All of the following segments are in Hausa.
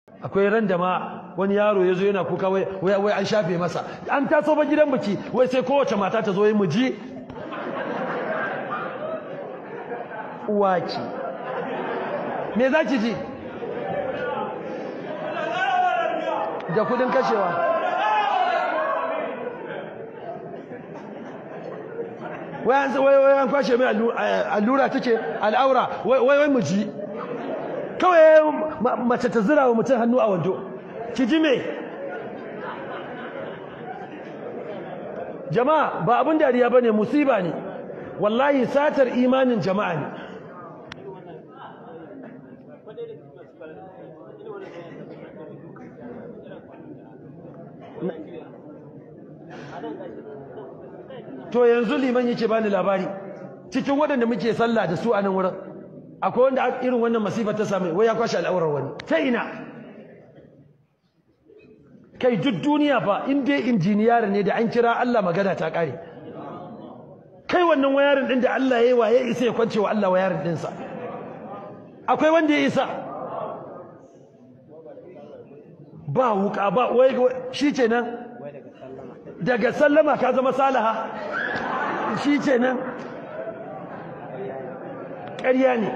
akwai ran da ma wani yaro ya zo yana kuka wai wai an shafe masa an taso ba gidan biki wai sai kowace mata ta zo yi muji uwaki me za ki ji da kudin kashewa wai an kwashe mai allura take al'aura wai wai mu ji kawai mace ta zira wa mutum hannu a wando ki ji me jama'a ba abin dariya ba ne musiba ne wallahi satar imanin jama'a ne to yanzu liman yake bani labari cikin waɗanda muke sallah da su a nan wurin akwai wanda irin wannan masifar ta same wai ya kwashe al'aurar wani ta ina kai duk duniya fa in dai injiniyar ne da an kira Allah magana ta kare kai wannan wayarin din da Allah yayi waye isa ya kwance wa Allah wayarin din sa akwai wanda ya isa ba wuka ba wai shi kenan daga sallama ka zama salaha shi kenan ƙarya ne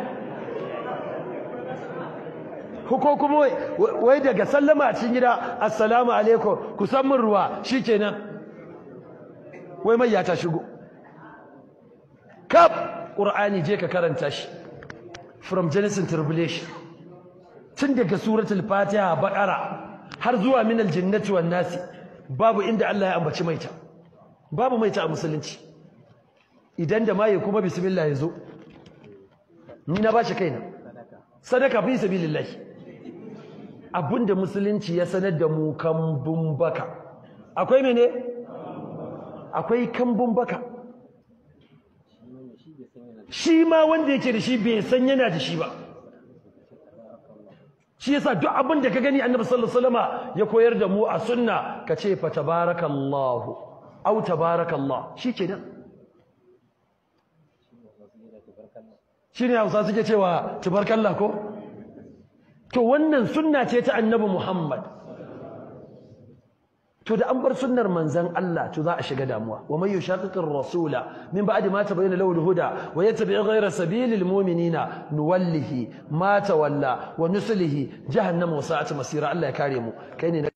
ko kuma wai daga sallama a cikin gida assalamu alaikum ku san min ruwa shikenan wai mai ya ta shigo kaf qur'ani je ka karanta shi from genesis to revelation tun daga suratul fatiha baqara har zuwa min aljannati wan nasi babu inda Allah ya ambaci maita babu maita a musulunci idan da maye kuma bismillah yazo ni na bashi kaina sadaka fi sabilillah abinda musulunci ya sanar da mu kambun baka akwai mene akwai kambun baka shi ma wanda yake da shi bai san yana da shi ba shi yasa duk abin da ka gani annabi sallallahu alaihi wasallama ya koyar da mu a sunna ka ce fa tabarakallahu au tabarakallah shi ke nan shi ne hausa suke cewa tubarkalla ko to wannan sunna ce ta annabi muhammad to da an bar sunnar manzan Allah to za a shiga damuwa wa man yushaqiqir rasula min ba'di ma tabayyana lahu al-huda wa yattabi' ghayra sabilil mu'minina nuwallihi ma tawalla wa nuslihi jahannama wa sa'at masira Allah ya kare mu kai ne